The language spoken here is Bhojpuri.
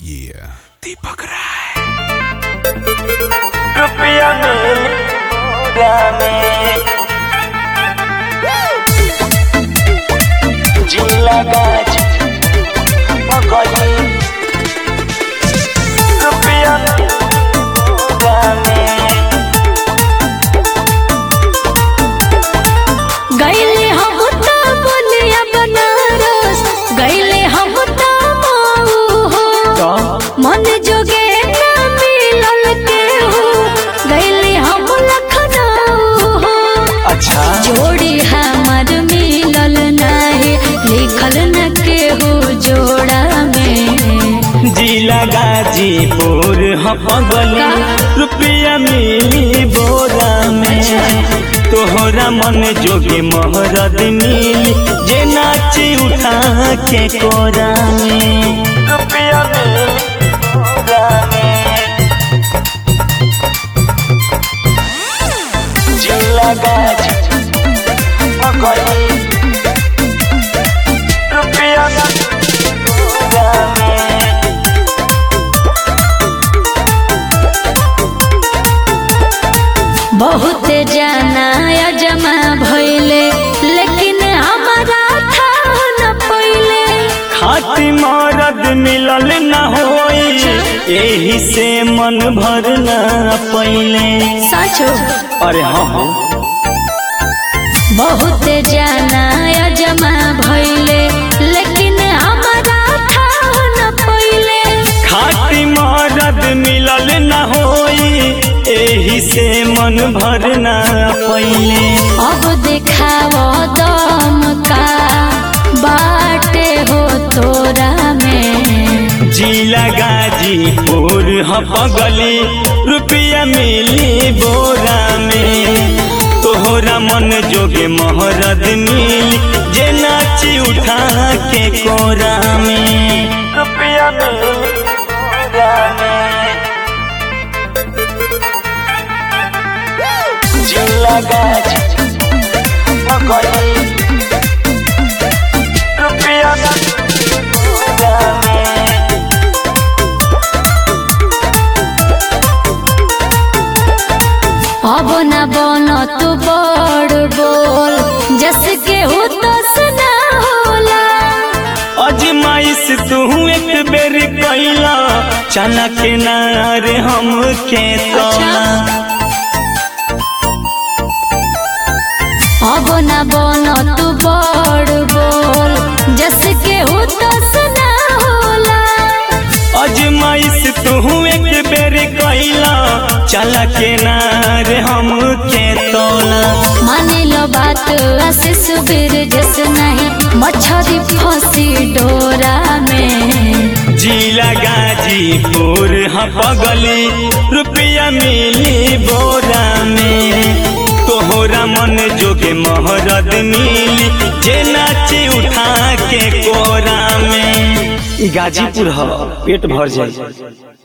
Yeah. दीपक राय रुपया मिलेगा में जिला गाज मगली रुपया मिलेगा में गईले हम त बोलिया बनारस गईले हम त मऊ हो मन जोगे ना मिलल केहू गईले हम लखनऊ हो अच्छा जोड़ी हमर मिलल नाही लिखल न केहू जोड़ा में जिला गाजीपुर हपगली रुपया मिली बोरा में तोहरा मन जोगे मोहरद मिली जे नाची उठा के कोरा में रुपया मिली बोरा में जिला गाजी हपगली रुपया मिली बोरा में बहुत जाना जमा भइले लेकिन हमारा था न पहिले खाती मरद मिलल न होई एही से मन भर न पहिले साचो अरे हाँ हाँ बहुत जाना जमा भइले लेकिन हमारा था न पहिले खाती मरद मिलल न होई एही से मन भर न पहिले अब देखाव दम का बाटे हो तोरा में जिला गाजीपुर हपगली रुपया मिली बोरा में तोहरा मन जोगे मोहरद मिली जे नाची उठा के कोरा में रुपया मिली बोरा में जिला गाजीपुर रुपया मिली बोरा में अब न बन तू बड़ बोल जस के हो तो सुना होला अजमाइश तू एक बेर कैला चना के नार हम के तोला अब न बन तू बड़ बोल जस के हो तो सुना होला अजमाइश तू एक बेर कैला चला के नार हम के तोला माने लो बात आशीष बिर जस नहीं मछरी फंसी डोरा में जिला गाजीपुर हपगली रुपया मिली बोरा में तोहरा मन जोगे मोहरद मिली जे नाची उठा के कोरा में गाजीपुर ह पेट भर जाए